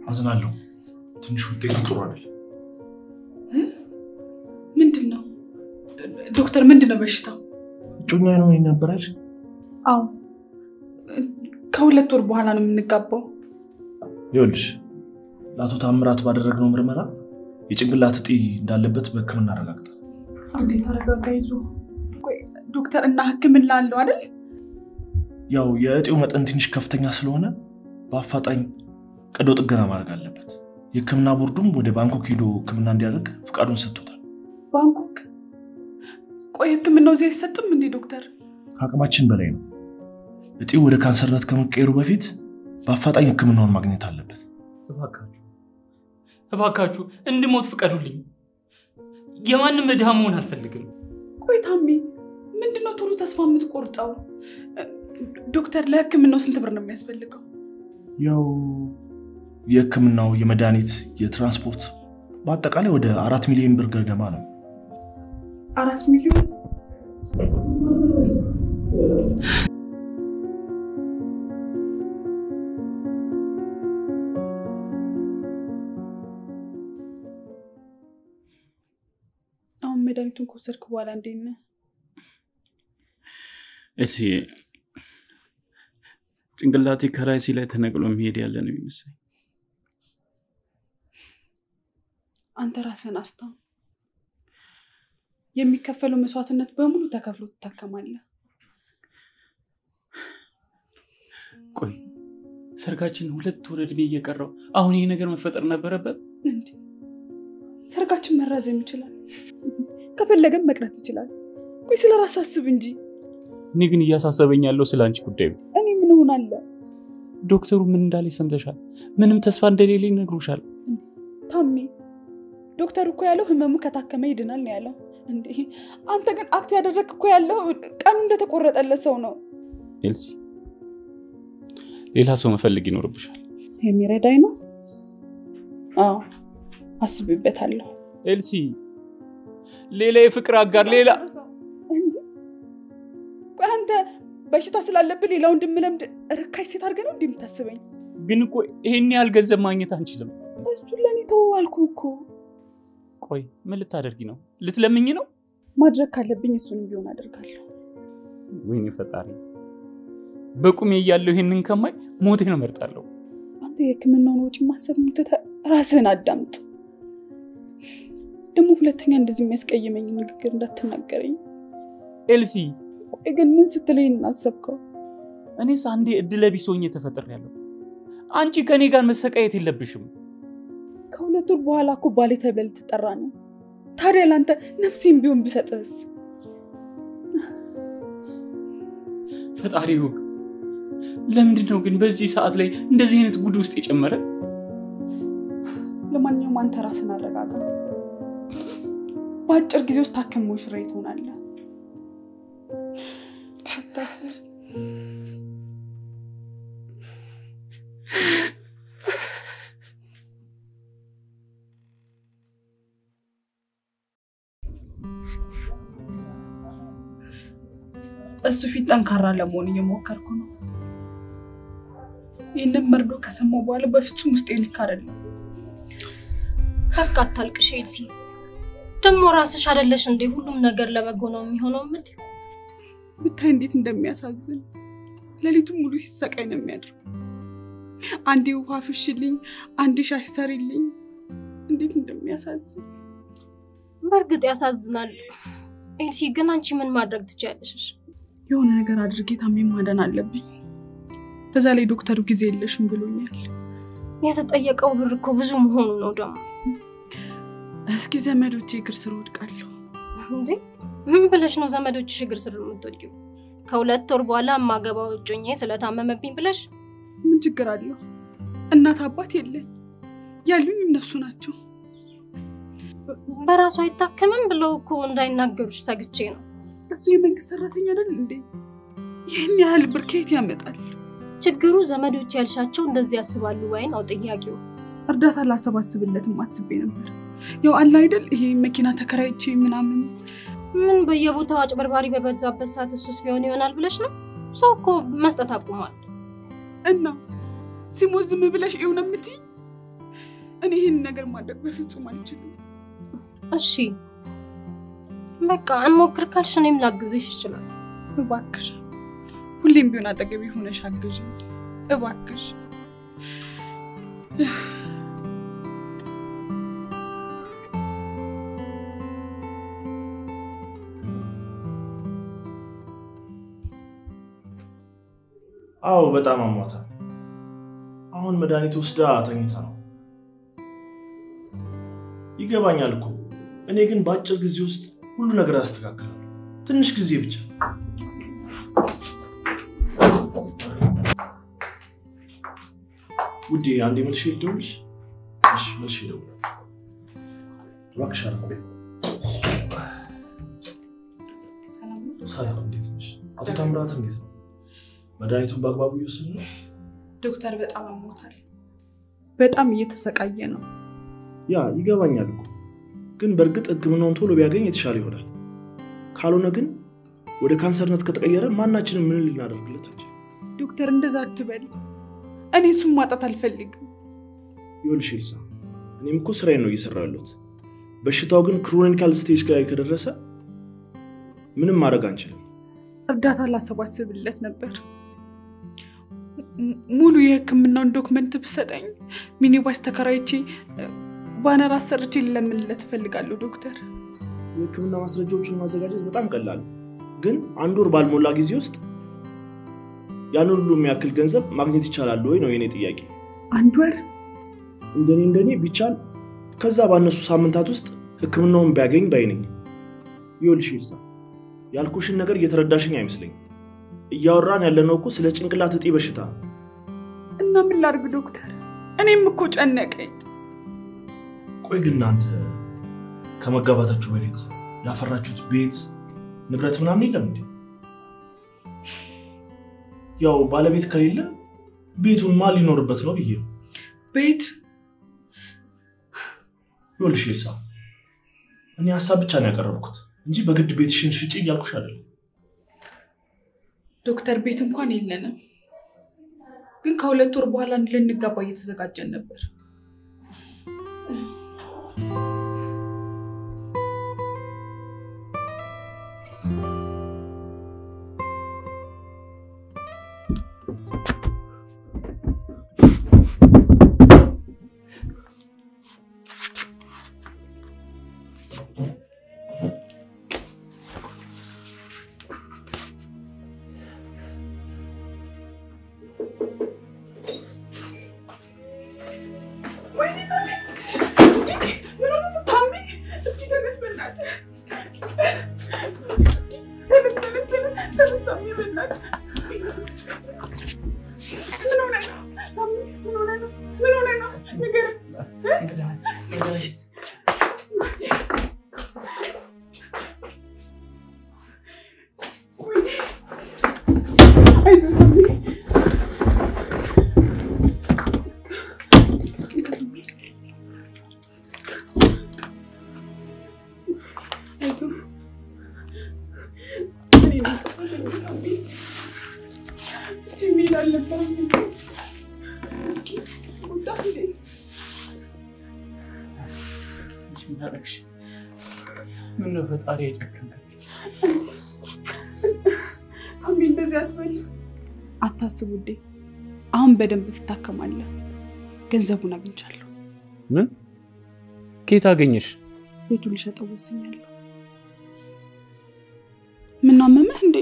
አዝናለሁ። ትንሽ ውጤቱ ጥሩ አይደል። ምንድን ነው ዶክተር? ምንድን ነው በሽታው? እጮኛ ነው ነበረች። አዎ ከሁለት ወር በኋላ ነው የምንጋባው። ይኸውልሽ ለአቶ ታምራት ባደረግነው ምርመራ የጭንቅላት እጢ እንዳለበት በሕክምና አረጋግጠ አንዴ ተረጋጋ። ይዞ ቆይ ዶክተር እና ሕክምና አለው አይደል? ያው የእጢው መጠን ትንሽ ከፍተኛ ስለሆነ በአፋጣኝ ቀዶ ጥገና ማድረግ አለበት። የሕክምና ቦርዱም ወደ ባንኮክ ሄዶ ሕክምና እንዲያደርግ ፍቃዱን ሰጥቶታል። ባንኮክ? ቆይ ሕክምናው እዚህ አይሰጥም እንዴ ዶክተር? ከአቅማችን በላይ ነው። እጢው ወደ ካንሰርነት ከመቀየሩ በፊት በአፋጣኝ ሕክምናውን ማግኘት አለበት። እባካችሁ እባካችሁ እንድሞት ፍቀዱልኝ። የማንም ድሃ መሆን አልፈልግም። ቆይ ታሜ ምንድነው ቶሎ ተስፋ የምትቆርጠው? ዶክተር ለሕክምናው ስንት ብር ነው የሚያስፈልገው? ያው የሕክምናው፣ የመድኃኒት፣ የትራንስፖርት በአጠቃላይ ወደ አራት ሚሊዮን ብር ገደማ ነው። አራት ሚሊዮን አሁን መድኃኒቱን ከወሰድክ በኋላ እንዴት ነህ? እሺ ጭንቅላቴ ከራሴ ላይ ተነቅሎ የሚሄድ ያለ ነው የሚመስለኝ። አንተ ራስህን አስታም። የሚከፈለው መስዋዕትነት በሙሉ ተከፍሎ ትታከማለህ። ቆይ ሰርጋችን ሁለት ወር ዕድሜ እየቀረው አሁን ይሄ ነገር መፈጠር ነበረበት? እንዴ ሰርጋችን መራዘም ይችላል፣ ከፈለገም መቅረት ይችላል። ቆይ ስለ ራስህ አስብ እንጂ። እኔ ግን እያሳሰበኝ ያለው ስለ አንቺ ጉዳይ ነው። እኔ ምን እሆናለሁ? ዶክተሩ ምን እንዳለ ሰምተሻል? ምንም ተስፋ እንደሌለ ይነግሩሻል። ታሜ ዶክተር እኮ ያለው ህመሙ ከታከመ ይድናል ነው ያለው። እንዴ አንተ ግን አክት ያደረግ እኮ ያለው ቀኑ እንደተቆረጠለት ሰው ነው። ኤልሲ ሌላ ሰው መፈለግ ይኖርብሻል። የሚረዳኝ ነው። አዎ አስብበታለሁ። ኤልሲ ሌላ የፍቅር አጋር ሌላ እንዴ ቆይ አንተ በሽታ ስላለብህ ሌላ ወንድም ለምድ ርካሽ ሴት አድርገህ ነው እንዲህ የምታስበኝ? ግን እኮ ይሄን ያህል ገንዘብ ማግኘት አንችልም። እሱን ለእኔ ተወው አልኩህ እኮ። ቆይ ምን ልታደርጊ ነው? ልትለምኝ ነው? ማድረግ ካለብኝ እሱንም ቢሆን አደርጋለሁ። ወይኔ ፈጣሪ፣ በቁሜ እያለሁ ይሄንን ከማይ ሞቴን እመርጣለሁ። አንተ የህክምናውን ወጪ ማሰብ ትተህ ራስህን አዳምጥ። ደግሞ ሁለተኛ እንደዚህ የሚያስቀይመኝ ንግግር እንዳትናገረኝ። ኤልሲ ቆይ ግን ምን ስትለኝ እናሰብከው? እኔስ አንዴ እድለ ቢስ ሆኜ ተፈጥሬያለሁ። አንቺ ከእኔ ጋር መሰቃየት የለብሽም። ከሁለት ወር በኋላ እኮ ባሌ ተብለህ ልትጠራ ነው። ታዲያ ለአንተ ነፍሴን ቢሆን ብሰጥህስ? ፈጣሪ ይሁን። ለምንድን ነው ግን በዚህ ሰዓት ላይ እንደዚህ አይነት ጉድ ውስጥ የጨመረ? ለማንኛውም አንተ ራስን አረጋጋ። በአጭር ጊዜ ውስጥ ታክሞ ሽሬ ትሆናለህ። አታስብ። እሱ ፊት ጠንካራ ለመሆን እየሞከርኩ ነው። ይህንን መርዶ ከሰማሁ በኋላ በፍጹም ውስጤ ልክ አይደለም። በቃ አታልቅሽ ኤልሲ። ደግሞ ራስሽ አይደለሽ እንዴ ሁሉም ነገር ለበጎ ነው የሚሆነው የምትይው? ብታይ እንዴት እንደሚያሳዝን ሌሊቱን ሙሉ ሲሰቃይ ነው የሚያድረው። አንዴ ውሃ ፍሽልኝ፣ አንዴ ሻሽ ሰሪልኝ። እንዴት እንደሚያሳዝን በእርግጥ ያሳዝናል ኤልሲ። ግን አንቺ ምን ማድረግ ትችያለሽ? የሆነ ነገር አድርጌ ታሜ ማዳን አለብኝ። በዛ ላይ ዶክተሩ ጊዜ የለሽም ብሎኛል። የተጠየቀው ብር እኮ ብዙ መሆኑ ነው ደግሞ። እስኪ ዘመዶቼ እግር ስር ወድቃለሁ። እንዴ ምን ብለሽ ነው ዘመዶችሽ እግር ስር የምትወድቂው? ከሁለት ወር በኋላ የማገባው እጮኛዬ ስለታመመብኝ ብለሽ? ምን ችግር አለው? እናት አባት የለኝ፣ ያሉኝ እነሱ ናቸው። በራሱ አይታከምም ብለው እኮ እንዳይናገሩሽ ሰግቼ ነው። እሱ የመንግስት ሰራተኛ አይደል እንዴ? ይህን ያህል ብር ከየት ያመጣል? ችግሩ ዘመዶች ያልሻቸው እንደዚህ ያስባሉ ወይ ነው ጥያቄው። እርዳታ ላሰባስብለትም አስቤ ነበር። ያው አለ አይደል ይሄ መኪና ተከራይቼ ምናምን ምን በየቦታው አጭበርባሪ በበዛበት ሰዓት እሱስ ቢሆን ይሆናል ብለሽ ነው? ሰው እኮ መስጠት አቁሟል። እና ሲሞት ዝም ብለሽ ይሁን የምትይ እኔ ይህን ነገር ማድረግ በፍጹም አልችልም። እሺ በቃ እንሞክር ካልሽ እኔም ላግዝሽ ይችላል። እባክሽ ሁሌም ቢሆን አጠገቤ ሆነሽ አግዥ እባክሽ። አዎ በጣም አሟታል። አሁን መድኃኒት ወስዳ ተኝታ ነው። ይገባኛል እኮ እኔ ግን በአጭር ጊዜ ውስጥ ሁሉ ነገር አስተካክላለሁ። ትንሽ ጊዜ ብቻ። ውዴ አንዴ መልሼ ልደውልሽ? እሺ መልሼ እደውላለሁ። እባክሽ አረፍ በይ። ሰላም እንዴት ነሽ? አቶ ታምራት እንዴት ነው? መድኃኒቱን በአግባቡ እየወሰዱ ነው? ዶክተር በጣም አሞታል። በጣም እየተሰቃየ ነው። ያ ይገባኛል እኮ ግን በእርግጥ ሕክምናውን ቶሎ ቢያገኝ የተሻለ ይሆናል። ካልሆነ ግን ወደ ካንሰርነት ከተቀየረ ማናችንም ምን ልናደርግለት አንችል። ዶክተር እንደዛ አትበል። እኔ እሱን ማጣት አልፈልግም። ይኸውልሽ ኤልሳ፣ እኔም እኮ ስራዬን ነው እየሰራ ያለሁት። በሽታው ግን ክሮኒካል ስቴጅ ላይ ከደረሰ ምንም ማድረግ አንችልም። እርዳታ ላሰባስብለት ነበር። ሙ- ሙሉ የህክምናውን ዶክመንት ብሰጠኝ ሚኒባስ ተከራይቼ ባነር አሰርቼ ልለምንለት እፈልጋለሁ ዶክተር። የህክምና ማስረጃዎችን ማዘጋጀት በጣም ቀላል ነው። ግን አንድ ወር ባልሞላ ጊዜ ውስጥ ያን ሁሉ የሚያክል ገንዘብ ማግኘት ይቻላል ወይ ነው የኔ ጥያቄ። አንድ ወር እንደኔ እንደኔ ቢቻል ከዛ ባነሱ ሳምንታት ውስጥ ህክምናውን ቢያገኝ ባይ ነኝ። ይኸውልሽ ኤልሳ ያልኩሽን ነገር እየተረዳሽኝ አይመስለኝም። እያወራን ያለነው እኮ ስለ ጭንቅላት እጢ በሽታ ነው። እና ምን ላድርግ ዶክተር? እኔም እኮ ጨነቀኝ። ቆይ ግን እናንተ ከመጋባታችሁ በፊት ያፈራችሁት ቤት ንብረት ምናምን የለም እንዴ? ያው ባለቤት ከሌለ ቤቱን ማን ሊኖርበት ነው ብዬ ነው። ቤት ይኸውልሽ ኤልሳ እኔ ሀሳብ ብቻ ነው ያቀረብኩት እንጂ በግድ ቤትሽን ሽጪ እያልኩሽ አይደለም። ዶክተር ቤት እንኳን የለንም፣ ግን ከሁለት ወር በኋላ ልንጋባ እየተዘጋጀን ነበር። ወይኔ እናቴ! እንዴ! ምን ሆነ ነው ታሜ? እስኪ ተነስ በእናትህ። እስኪ ተነስ፣ ተነስ፣ ተነስ፣ ተነስ ታሜ በእናትህ። ምን ሆነ ነው ታሜ? ምን ሆነ ነው? ምን ሆነ ነው? ንገረኝ። ወይኔ! አይዞህ ታሜ። አይዞህ። እኔ ነኝ ጥፋተኛ ታሜ። እንዲህ መሄድ አልነበረብኝም። እስኪ ውጣ እንዴ! አንቺ ምን አደረግሽ? ምነው ፈጣሪ የጨከንክብኝ? ታሜ እንደዚህ አትበል። አታስብ ውዴ፣ አሁን በደንብ ትታከማለህ። ገንዘቡን አግኝቻለሁ። ምን ከየት አገኘሽ? ቤቱ ልሸጠው ወስኛለሁ። ምን አመመህ እንዴ?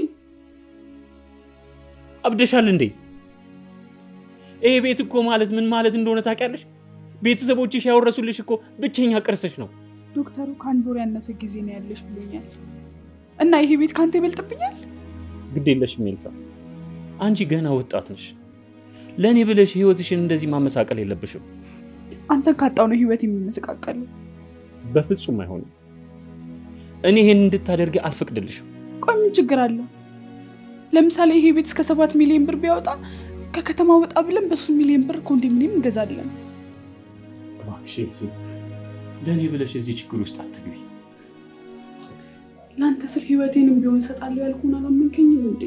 አብደሻል እንዴ? ይሄ ቤት እኮ ማለት ምን ማለት እንደሆነ ታውቂያለሽ? ቤተሰቦችሽ ያወረሱልሽ እኮ ብቸኛ ቅርስሽ ነው። ዶክተሩ ከአንድ ወር ያነሰ ጊዜ ነው ያለሽ ብሎኛል። እና ይሄ ቤት ከአንተ ይበልጥብኛል? ግድ የለሽም ኤልሳ፣ አንቺ ገና ወጣት ነሽ። ለእኔ ብለሽ ህይወትሽን እንደዚህ ማመሳቀል የለብሽም። አንተን ካጣው ነው ህይወት የሚመሰቃቀለው። በፍጹም አይሆንም። እኔ ይሄን እንድታደርጊ አልፈቅድልሽም። ቆይ ምን ችግር አለው? ለምሳሌ ይሄ ቤት እስከ ሰባት ሚሊዮን ብር ቢያወጣ ከከተማ ወጣ ብለን በሱ ሚሊዮን ብር ኮንዶሚኒየም እንገዛለን። እባክሽ ኤልሲ፣ ለእኔ ብለሽ እዚህ ችግር ውስጥ አትግቢ። ለአንተ ስል ህይወቴንም ቢሆን እሰጣለሁ ያልኩህን አላመንከኝም እንዴ?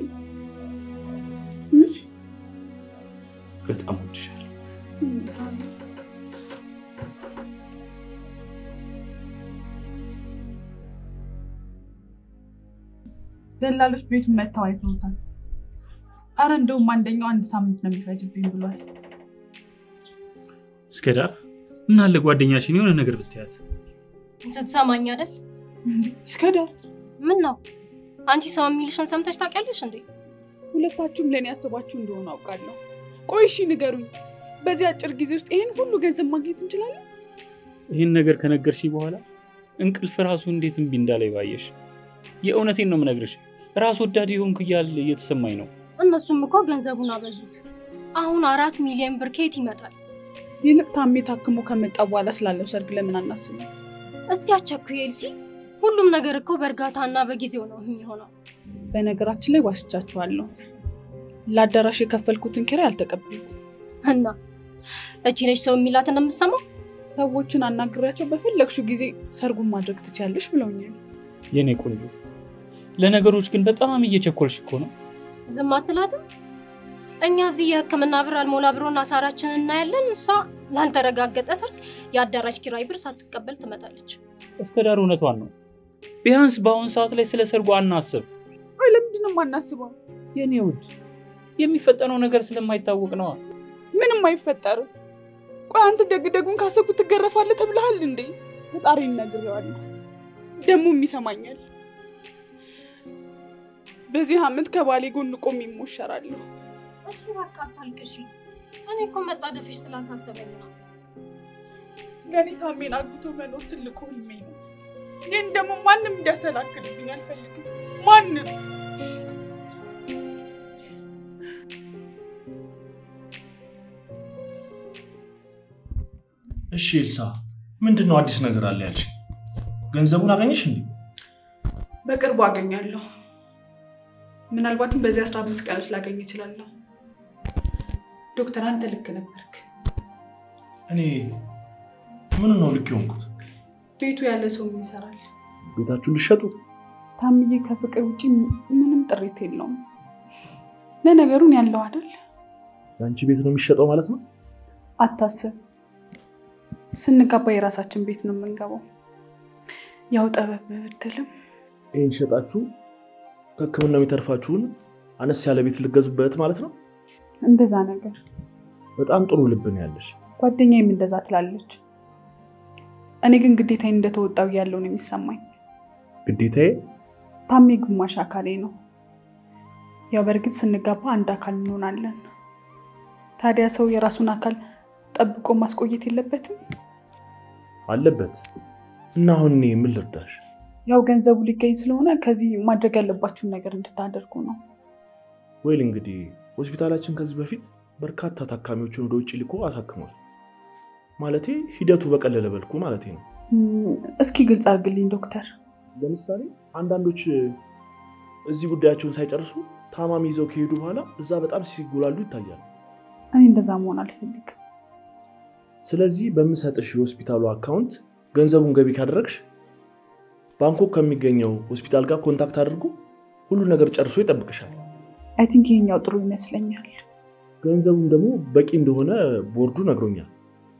በጣም ወድሻለሁ። ደላሎች ቤቱን መጥተው አይተውታል። አረ እንደውም አንደኛው አንድ ሳምንት ነው የሚፈጅብኝ ብሏል። እስከ ዳር ምን አለ ጓደኛሽን የሆነ ነገር ብትያት። ስትሰማኝ አይደል? እስከ ዳር ምን ነው አንቺ ሰው የሚልሽን ሰምተሽ ታውቂያለሽ እንዴ? ሁለታችሁም ለእኔ ያስባችሁ እንደሆነ አውቃለሁ። ቆይ እሺ ንገሩኝ፣ በዚህ አጭር ጊዜ ውስጥ ይህን ሁሉ ገንዘብ ማግኘት እንችላለን? ይህን ነገር ከነገርሽ በኋላ እንቅልፍ ራሱ እንዴት እምቢ እንዳላይ ባየሽ። የእውነቴን ነው የምነግርሽ፣ ራስ ወዳድ የሆንኩ እያለ እየተሰማኝ ነው። እነሱም እኮ ገንዘቡን አበዙት። አሁን አራት ሚሊዮን ብር ከየት ይመጣል? ይልቅ ታሜ ታክሞ ከመጣ በኋላ ስላለው ሰርግ ለምን አናስብም? እስቲ አቸኩይ ኤልሲ። ሁሉም ነገር እኮ በእርጋታና በጊዜው ነው የሚሆነው። በነገራችን ላይ ዋሽቻችኋለሁ። ለአዳራሽ የከፈልኩትን ኪራይ አልተቀበልኩም። እና እቺ ነች ሰው የሚላትን የምሰማው። ሰዎችን አናግሬያቸው በፈለግሽው ጊዜ ሰርጉን ማድረግ ትችያለሽ ብለውኛል። የኔ ቆንጆ፣ ለነገሮች ግን በጣም እየቸኮልሽ እኮ ነው። ዝም አትላትም? እኛ እዚህ የሕክምና ብር አልሞላ ብሮና ሳራችን እናያለን። እሷ ላልተረጋገጠ ሰርግ የአዳራሽ ኪራይ ብር ሳትቀበል ትመጣለች። እስከ ዳር እውነቷን ነው። ቢያንስ በአሁን ሰዓት ላይ ስለ ሰርጉ አናስብ። ቆይ ለምንድን ነው የማናስበው? የኔ ውድ የሚፈጠነው ነገር ስለማይታወቅ ነዋ። ምንም አይፈጠርም። ቆይ አንተ ደግ ደጉን ካሰብኩ ትገረፋለህ ተብለሃል እንዴ? ፈጣሪ ነግሬዋለሁ፣ ደግሞም ይሰማኛል። በዚህ ዓመት ከባሌ ጎን ቆሜ ይሞሸራለሁ። እሺ በቃ አታልቅሺ። እኔ እኮ መጣደፍሽ ስላሳሰበኝ ነው። ለእኔ ታሜን አግብቶ መኖር ትልቁ ህልሜ ነው። ግን ደግሞ ማንም እንዲያሰናክልብኝ አልፈልግም። ማንም እሺ ኤልሳ፣ ምንድን ነው አዲስ ነገር አለ ያልሽ? ገንዘቡን አገኘሽ እንዴ? በቅርቡ አገኛለሁ። ምናልባትም በዚህ አስራ አምስት ቀኖች ላገኝ እችላለሁ። ዶክተር አንተ ልክ ነበርክ። እኔ ምን ነው ልክ የሆንኩት? ቤቱ ያለ ሰው ምን ይሰራል? ቤታችሁን ልሸጡ? ታምዬ ከፍቅር ውጭ ምንም ጥሪት የለውም። ለነገሩን ያለው አይደል? የአንቺ ቤት ነው የሚሸጠው ማለት ነው? አታስብ፣ ስንጋባ የራሳችን ቤት ነው የምንገባው። ያው ጠበብ ብትልም ይህን ሸጣችሁ ከሕክምና የሚተርፋችሁን አነስ ያለ ቤት ልገዙበት ማለት ነው? እንደዛ ነገር። በጣም ጥሩ ልብ ነው ያለሽ። ጓደኛዬም እንደዛ ትላለች። እኔ ግን ግዴታዬን እንደተወጣው ያለው ነው የሚሰማኝ። ግዴታዬ ታሜ ግማሽ አካሌ ነው። ያው በእርግጥ ስንጋባ አንድ አካል እንሆናለን። ታዲያ ሰው የራሱን አካል ጠብቆ ማስቆየት የለበትም? አለበት እና አሁን እኔ ምን ልርዳሽ? ያው ገንዘቡ ሊገኝ ስለሆነ ከዚህ ማድረግ ያለባችሁን ነገር እንድታደርጉ ነው። ወይል እንግዲህ ሆስፒታላችን ከዚህ በፊት በርካታ ታካሚዎችን ወደ ውጭ ልኮ አሳክሟል። ማለቴ ሂደቱ በቀለለ መልኩ ማለቴ ነው። እም፣ እስኪ ግልጽ አድርግልኝ ዶክተር። ለምሳሌ አንዳንዶች እዚህ ጉዳያቸውን ሳይጨርሱ ታማሚ ይዘው ከሄዱ በኋላ እዛ በጣም ሲጎላሉ ይታያል። እኔ እንደዛ መሆን አልፈልግም። ስለዚህ በምሰጥሽ የሆስፒታሉ አካውንት ገንዘቡን ገቢ ካደረግሽ ባንኮክ ከሚገኘው ሆስፒታል ጋር ኮንታክት አድርጎ ሁሉ ነገር ጨርሶ ይጠብቅሻል። አይ ቲንክ ይሄኛው ጥሩ ይመስለኛል። ገንዘቡም ደግሞ በቂ እንደሆነ ቦርዱ ነግሮኛል።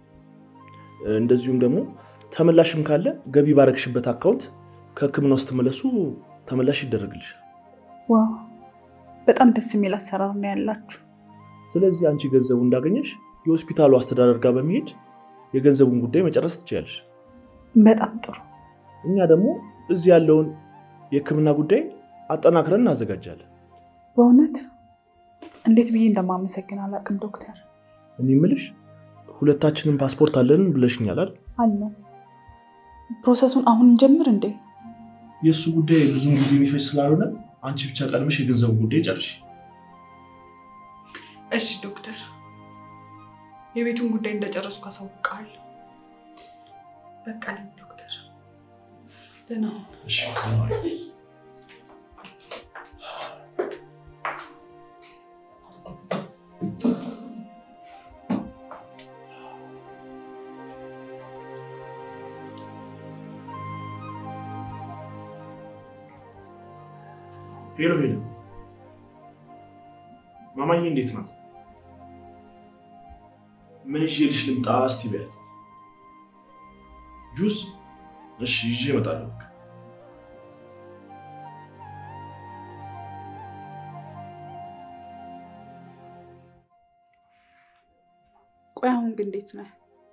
እንደዚሁም ደግሞ ተመላሽም ካለ ገቢ ባረግሽበት አካውንት ከሕክምና ውስጥ ተመለሱ ተመላሽ ይደረግልሻል። ዋው በጣም ደስ የሚል አሰራር ነው ያላችሁ። ስለዚህ አንቺ ገንዘቡ እንዳገኘሽ የሆስፒታሉ አስተዳደር ጋር በመሄድ የገንዘቡን ጉዳይ መጨረስ ትችያለሽ። በጣም ጥሩ። እኛ ደግሞ እዚህ ያለውን የሕክምና ጉዳይ አጠናክረን እናዘጋጃለን። በእውነት እንዴት ብዬ እንደማመሰግን አላውቅም ዶክተር። እኔ የምልሽ ሁለታችንም ፓስፖርት አለን ብለሽኛል አይደል? አለን። ፕሮሰሱን አሁን እንጀምር እንዴ? የእሱ ጉዳይ ብዙም ጊዜ የሚፈጅ ስላልሆነ አንቺ ብቻ ቀድመሽ የገንዘቡ ጉዳይ ጨርሽ። እሺ ዶክተር፣ የቤቱን ጉዳይ እንደጨረስኩ አሳውቅሃለሁ። በቃ ልኝ ዶክተር፣ ደህና ሁን። ሄሎ ሄሎ፣ ማማዬ እንዴት ናት? ምን ይዤልሽ ልምጣ እስቲ በያት። ጁስ? እሺ ይዤ እመጣለሁ። በቃ ቆይ አሁን ግን እንዴት ነህ?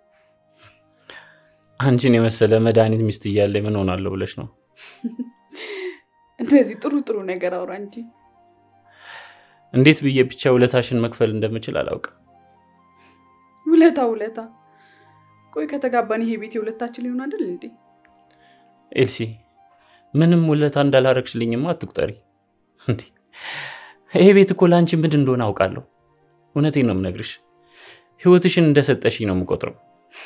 አንቺን የመሰለ መድኃኒት ሚስት እያለ ምን ሆናለሁ ብለሽ ነው? እንደዚህ ጥሩ ጥሩ ነገር አውራ እንጂ። እንዴት ብዬ ብቻ ውለታሽን መክፈል እንደምችል አላውቅም። ውለታ ውለታ። ቆይ ከተጋባን ይሄ ቤት የሁለታችን ሊሆን አይደል እንዴ? ኤልሲ ምንም ውለታ እንዳላረግሽልኝማ አትቁጠሪ። እንዴ ይሄ ቤት እኮ ለአንቺ ምንድን እንደሆነ አውቃለሁ። እውነቴን ነው የምነግርሽ። ህይወትሽን እንደሰጠሽኝ ነው የምቆጥረው።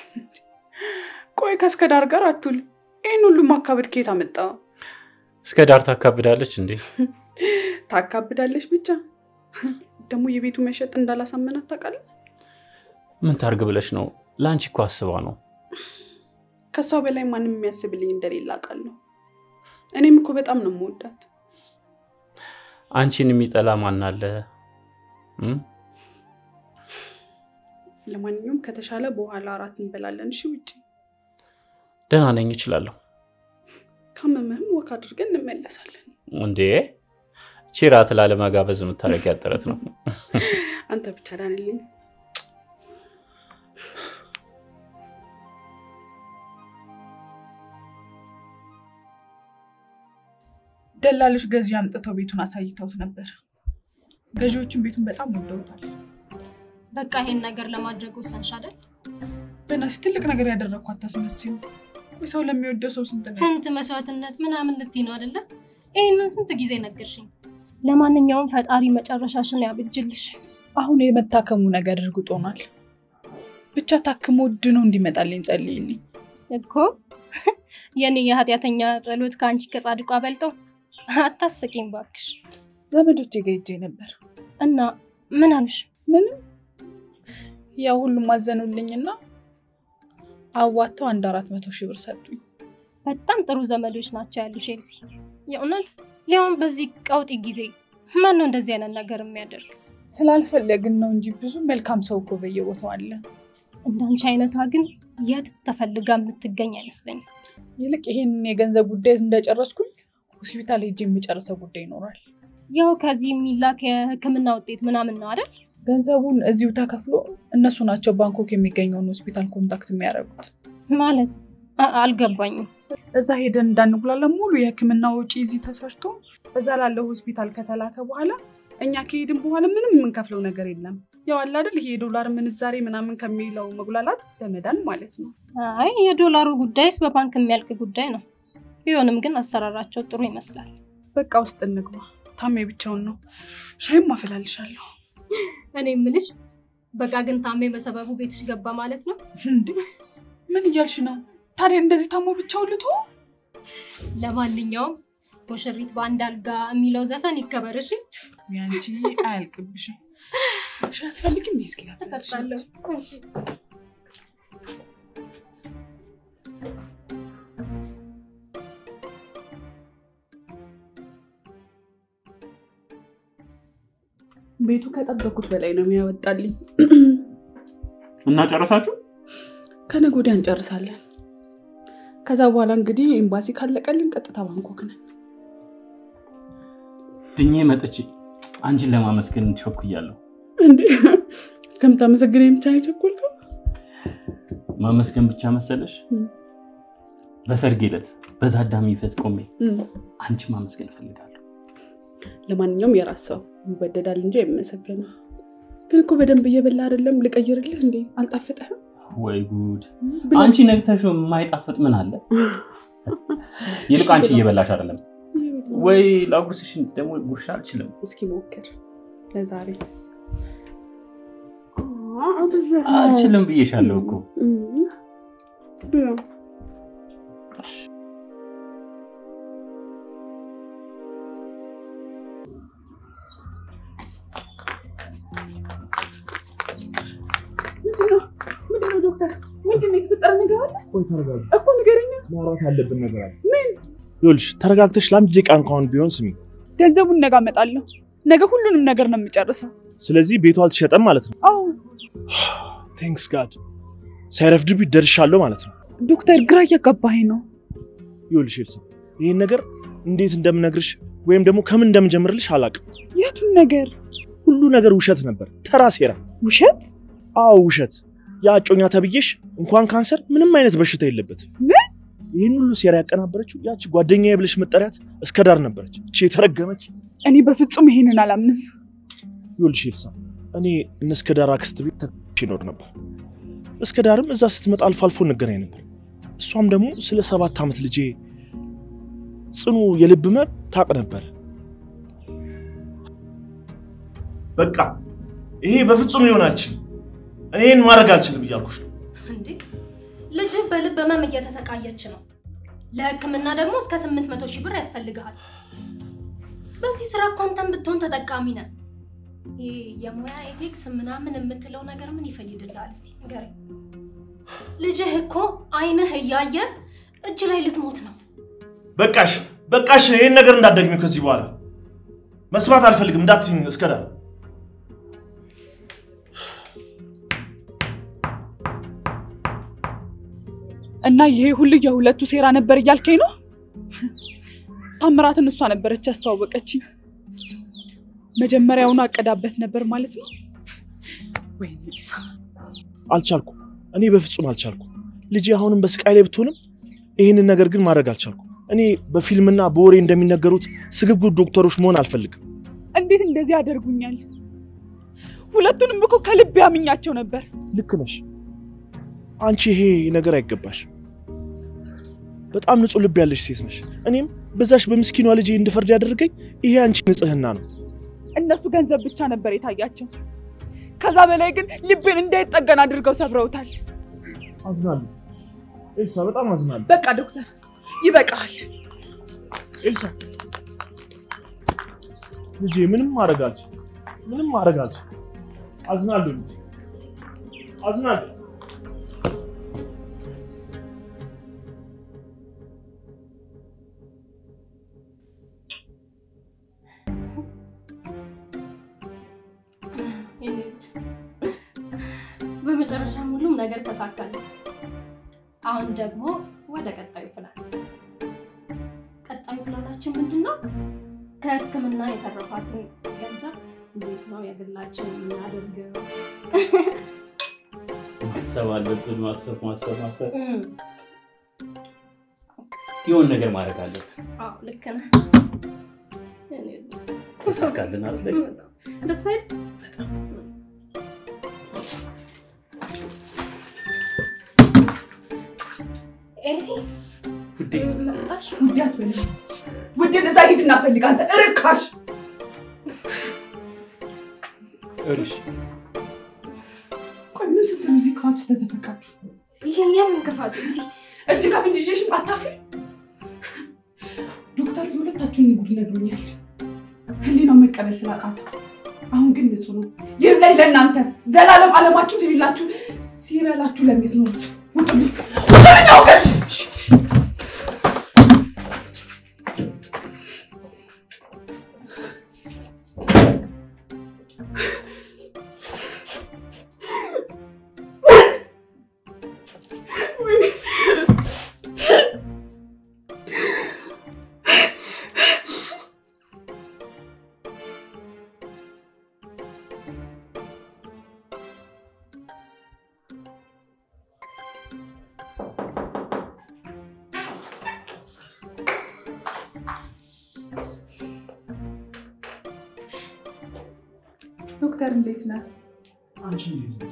ቆይ ከእስከ ዳር ጋር አትውል። ይህን ሁሉ ማካበድ ከየት አመጣ? እስከ ዳር ታካብዳለች እንዴ? ታካብዳለች ብቻ። ደግሞ የቤቱ መሸጥ እንዳላሳመናት ታውቃለህ? ምን ታርግ ብለሽ ነው? ለአንቺ እኮ አስባ ነው። ከእሷ በላይ ማንም የሚያስብልኝ እንደሌለ አውቃለሁ። እኔም እኮ በጣም ነው የምወዳት። አንቺን የሚጠላ ማን አለ? እም? ለማንኛውም ከተሻለ በኋላ እራት እንበላለን። እሺ ውጭ ደህና ነኝ እችላለሁ። ካመመህም ወክ አድርገን እንመለሳለን። እንዴ ቺ ራት ላለመጋበዝ የምታደርጊያት ጥረት ነው። አንተ ብቻ ዳንልኝ። ደላሎች ገዢ አምጥተው ቤቱን አሳይተውት ነበር። ገዢዎቹም ቤቱን በጣም ወደውታል። በቃ ይሄን ነገር ለማድረግ ወሰንሽ አይደል? በእናትሽ ትልቅ ነገር ያደረግኳት ታስመስዩ። ቆይ ሰው ለሚወደው ሰው ስንት ነው? ስንት መስዋዕትነት ምናምን ልትይ ነው አይደለ? ይህንን ስንት ጊዜ ነገርሽኝ። ለማንኛውም ፈጣሪ መጨረሻሽን ያብጅልሽ። አሁን የመታከሙ ነገር እርግጥ ሆኗል። ብቻ ታክሞ ድኖ እንዲመጣልኝ ጸልይልኝ። እኮ የኔ የኃጢአተኛ ጸሎት ከአንቺ ከጻድቋ በልጦ አታስቂኝ ባክሽ። ዘመዶቼ ጋ ሄጄ ነበር። እና ምን አሉሽ? ምንም ያው ሁሉም አዘኑልኝና አዋተው አንድ አራት መቶ ሺህ ብር ሰጡኝ። በጣም ጥሩ ዘመዶች ናቸው ያሉሽ ኤልሲ። የእውነት ሊያውም በዚህ ቀውጢ ጊዜ ማን ነው እንደዚህ አይነት ነገር የሚያደርግ? ስላልፈለግን ነው እንጂ ብዙ መልካም ሰው እኮ በየቦታው አለ። እንዳንቺ አይነቷ ግን የት ተፈልጋ የምትገኝ አይመስለኝም። ይልቅ ይሄን የገንዘብ ጉዳይ እንደጨረስኩኝ ሆስፒታል ሄጄ የሚጨርሰው ጉዳይ ይኖራል። ያው ከዚህ የሚላክ የሕክምና ውጤት ምናምን ነው አይደል? ገንዘቡን እዚሁ ተከፍሎ እነሱ ናቸው ባንኮክ የሚገኘውን ሆስፒታል ኮንታክት የሚያደርጉት። ማለት አ- አልገባኝም። እዛ ሄደን እንዳንጉላለ ሙሉ የሕክምና ወጪ እዚህ ተሰርቶ እዛ ላለው ሆስፒታል ከተላከ በኋላ እኛ ከሄድን በኋላ ምንም የምንከፍለው ነገር የለም። ያው አለ አይደል ይሄ የዶላር ምንዛሬ ምናምን ከሚለው መጉላላት በመዳን ማለት ነው። አይ የዶላሩ ጉዳይስ በባንክ የሚያልቅ ጉዳይ ነው። ቢሆንም ግን አሰራራቸው ጥሩ ይመስላል። በቃ ውስጥ እንግባ። ታሜ ብቻውን ነው። ሻይም አፈላልሻለሁ። እኔ የምልሽ በቃ ግን ታሜ በሰበቡ ቤትሽ ገባ ማለት ነው። እንዴ ምን እያልሽ ነው? ታዲያ እንደዚህ ታሞ ብቻውን ልቶ ለማንኛውም ሙሽሪት በአንድ አልጋ የሚለው ዘፈን ይከበርሽ። ያንቺ አያልቅብሽም። ሻይ አትፈልጊም? እኔ እስኪ ላፈላልሽ። እጠጣለሁ። እሺ። ቤቱ ከጠበኩት በላይ ነው የሚያወጣልኝ። እና ጨረሳችሁ? ከነገ ወዲያ እንጨርሳለን። ከዛ በኋላ እንግዲህ ኤምባሲ ካለቀልን ቀጥታ ባንኮክ ነን። ድኜ መጥቼ አንቺን ለማመስገን ቸኩያለሁ። እንዴ እስከምታመሰግነኝ ብቻ ነው የቸኮልከው? ማመስገን ብቻ መሰለሽ? እም። በሰርጌ ዕለት በታዳሚ ፊት ቆሜ እም። አንቺ ማመስገን እፈልጋለሁ። ለማንኛውም የራስ ሰው ይወደዳል እንጂ አይመሰገንም። ግን እኮ በደንብ እየበላ አይደለም። ልቀይርልህ እንዴ? አልጣፍጥህም? ወይ ጉድ! ብላ አንቺ ነግተሽ የማይጣፍጥ ምን አለ? ይልቅ አንቺ እየበላሽ አይደለም ወይ? ላጉርስሽ ደግሞ ጉርሻ አልችልም። እስኪ ሞክር ለዛሬ። አልችልም ብዬሻለሁ እኮ። እም። ብላ። ምንድነው? ምንድነው ዶክተር? ምንድነው የተፈጠረ ነገር አለ ቆይ ተረጋጊ፣ እኮ ንገረኛ። ማውራት ያለብን ነገር አለ። ይኸውልሽ ተረጋግተሽ ለአንድ ደቂቃ እንኳን ቢሆን ስሚ። ገንዘቡን ነገ አመጣለሁ። ነገ ሁሉንም ነገር ነው የምጨርሰው። ስለዚህ ቤቱ አልተሸጠም ማለት ነው። አዎ ቴንክስ ጋድ ሳይረፍድብኝ ደርሻለሁ ማለት ነው። ዶክተር፣ ግራ እያጋባኸኝ ነው። ይኸውልሽ ኤልሳ ይህን ነገር እንዴት እንደምነግርሽ ወይም ደግሞ ከምን እንደምጀምርልሽ አላውቅም። የቱን ነገር? ሁሉ ነገር ውሸት ነበር፣ ተራ ሴራ። ውሸት? አዎ ውሸት። ያ እጮኛ ተብዬሽ እንኳን ካንሰር ምንም አይነት በሽታ የለበትም። ምን? ይህን ሁሉ ሴራ ያቀናበረችው ያቺ ጓደኛዬ ብለሽ መጠሪያት እስከ ዳር ነበረች። እቺ የተረገመች እኔ በፍጹም ይሄንን አላምንም። ይኸውልሽ ኤልሳ፣ እኔ እነ እስከ ዳር አክስት ቤት ተከራይቼ እኖር ነበር። እስከ ዳርም እዛ ስትመጣ አልፎ አልፎ እንገናኝ ነበር። እሷም ደግሞ ስለ ሰባት ዓመት ልጄ ጽኑ የልብ ህመም ታውቅ ነበር። በቃ ይሄ በፍጹም ሊሆን አልችልም። እኔ ይህን ማድረግ አልችልም እያልኩሽ ነው። እንዴ ልጅህ በልብ ህመም እየተሰቃየች ነው። ለህክምና ደግሞ እስከ ስምንት መቶ ሺህ ብር ያስፈልግሃል። በዚህ ስራ እኮ አንተም ብትሆን ተጠቃሚ ነህ። ይሄ የሙያ ኤቴክስ ምናምን የምትለው ነገር ምን ይፈይድልሃል? እስቲ ንገረኝ። ልጅህ እኮ አይንህ እያየ እጅ ላይ ልትሞት ነው። በቃሽ በቃሽ፣ ይህን ነገር እንዳትደግሚው ከዚህ በኋላ መስማት አልፈልግም። እንዳትይኝ እስከ ዳር እና ይሄ ሁሉ የሁለቱ ሴራ ነበር እያልከኝ ነው? ታምራትን እሷ ነበረች ያስተዋወቀችኝ። መጀመሪያውኑ አቀዳበት ነበር ማለት ነው። ወይኔ ኢሳ፣ አልቻልኩም። እኔ በፍጹም አልቻልኩም። ልጄ አሁንም በስቃይ ላይ ብትሆንም ይህንን ነገር ግን ማድረግ አልቻልኩም። እኔ በፊልምና በወሬ እንደሚነገሩት ስግብግብ ዶክተሮች መሆን አልፈልግም። እንዴት እንደዚህ ያደርጉኛል? ሁለቱንም እኮ ከልብ ያምኛቸው ነበር። ልክ ነሽ አንቺ። ይሄ ነገር አይገባሽ። በጣም ንጹሕ ልብ ያለሽ ሴት ነሽ። እኔም በዛሽ በምስኪኗ ልጄ እንድፈርድ ያደረገኝ ይሄ አንቺ ንጽህና ነው። እነሱ ገንዘብ ብቻ ነበር የታያቸው። ከዛ በላይ ግን ልቤን እንዳይጠገን አድርገው ሰብረውታል። አዝናለሁ ኤልሳ፣ በጣም አዝናለሁ በቃ ዶክተር ይበቃል። ኤልሳ። ልጄ ምንም ማድረግ አልችልም፣ ምንም ማድረግ አልችልም። አዝናለሁ ልጄ፣ አዝናለሁ። በመጨረሻም ሁሉም ነገር ተሳካለ። አሁን ደግሞ ወደ ቀጣዩ ፕላን። ቀጣዩ ፕላናችን ምንድን ነው? ከሕክምና የተረፋትን ገንዘብ እንዴት ነው የግላችን የምናደርገው? ማሰብ አለብን። ማሰብ ማሰብ ማሰብ እም፣ የሆነ ነገር ማድረግ አለብን። አዎ ልክ ነህ። እኔ ተሳካልን አይደል? ደስ አይል? ኤልሲ ውዴ መጣሽ? ውድ አትበል። ውድን እዛ ሂድና ፈልግ አንተ እርካሽ። ይኸውልሽ ቆይ ምን ስትሉ እዚህ ክፋት ውስጥ ተዘፈቃችሁ? ይሄን የምን ክፋት ኤልሲ? እጅ ከፍንጅ ይዤሽም አታፍሪ። ዶክተር የሁለታችሁን ጉድ ነግሮኛል። ህሊናው መቀበል ስላቃተ አሁን ግን ንጹህ ነው። ይህ ላይ ለእናንተ ዘላለም አለማችሁ ልሌላችሁ ሲበላችሁ ለምትኖሩት ውጡልኝ፣ ውጡልኝ አውቀት ዶክተር እንዴት ነህ? አንቺ እንዴት ነሽ?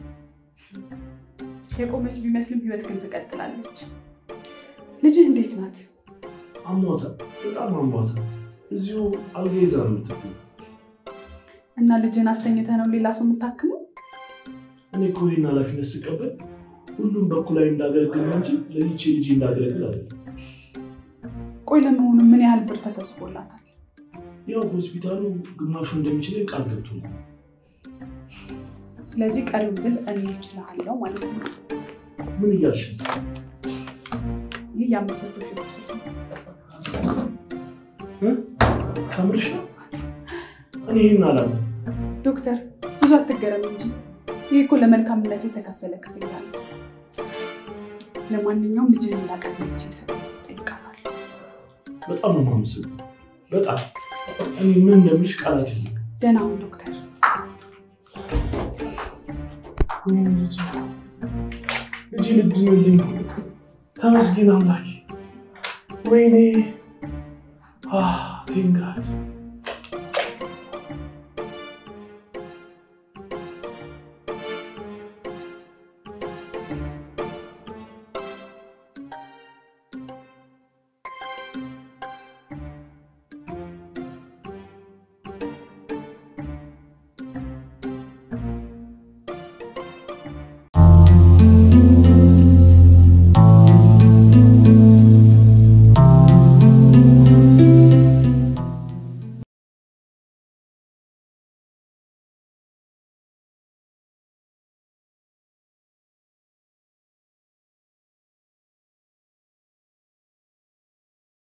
የቆመች ቢመስልም ህይወት ግን ትቀጥላለች። ልጅህ እንዴት ናት? አሟታል፣ በጣም አሟታል። እዚሁ አልጋ ይዛ ነው የምትገኘው። እና ልጅህን አስተኝተህ ነው ሌላ ሰው የምታክመው? እኔ እኮ ይህን ኃላፊነት ስቀበል ሁሉም በኩላዊ እንዳገለግል ነው እንጂ ለይቼ ልጅ እንዳገለግል አይደለም። ቆይ ለመሆኑ ምን ያህል ብር ተሰብስቦላታል? ያው ሆስፒታሉ ግማሹ እንደሚችለኝ ቃል ገብቶልኝ ስለዚህ ቀሪውን ብል እኔ እችላለሁ ማለት ነው። ምን እያልሽ ነው? ይህ የአምስት መቶ ሺህ ብር ስልክ ነው። እ? ከምርሽ ነው? እኔ ይህን አላለም። ዶክተር ብዙ አትገረም እንጂ ይህ እኮ ለመልካምነት የተከፈለ ክፍያ ነው። ለማንኛውም ልጅህን ሌላ ቀን ልጅ ይሰጥ ጠይቃታል። በጣም ነው የማመሰግነው። በጣም እኔ ምን እንደምልሽ ቃላት የለም። ደህና ሁን ዶክተር። ወይኔ ልጄ ልጅ ልድንልኝ ነው። ተመስገን አምላኬ። ወይኔ ቴንጋድ